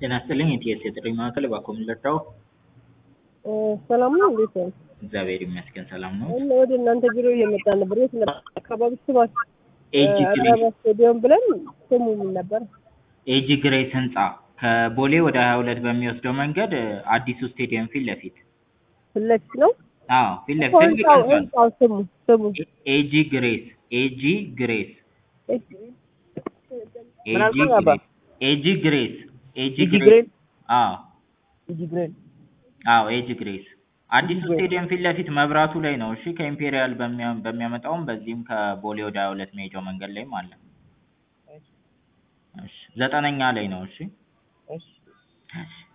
ጤና ይስጥልኝ የኢቲኤስ የጥሪ ማዕከል እባክዎ ምን ልርዳዎ? ሰላም ነው እንዴት ነው? እግዚአብሔር ይመስገን ሰላም ነው። እና ወደ እናንተ ቢሮ እየመጣ ነበር። የት ነበር አካባቢ ስማችሁ? ኤጂ ግሬስ አራባ ስቴዲየም ብለን ስሙ ምን ነበር? ኤጂ ግሬስ ህንፃ ከቦሌ ወደ ሀያ ሁለት በሚወስደው መንገድ አዲሱ ስቴዲየም ፊት ለፊት ፊት ለፊት ነው? አዎ ፊት ለፊት ትልቅ ህንፃው ህንፃ ነው። ህንፃው ስሙ ስሙ ኤጂ ግሬስ ኤጂ ግሬስ ምን ኤጂ አልከኝ አባ? ግሬስ ኤጂ ግሬስ ኤጂ ኢጂ ግሬስ ግሬን አዎ ኢጂ ግሬን አዎ ኤጂ ግሬስ አዲሱ ግሬስ። ስቴዲየም ፊት ለፊት መብራቱ ላይ ነው። እሺ ከኢምፔሪያል በሚያ- በሚያመጣውም በዚህም ከቦሌ ወደ ሀያ ሁለት መሄጃው መንገድ ላይም አለ። እሺ ዘጠነኛ ላይ ነው። እሺ እሺ እሺ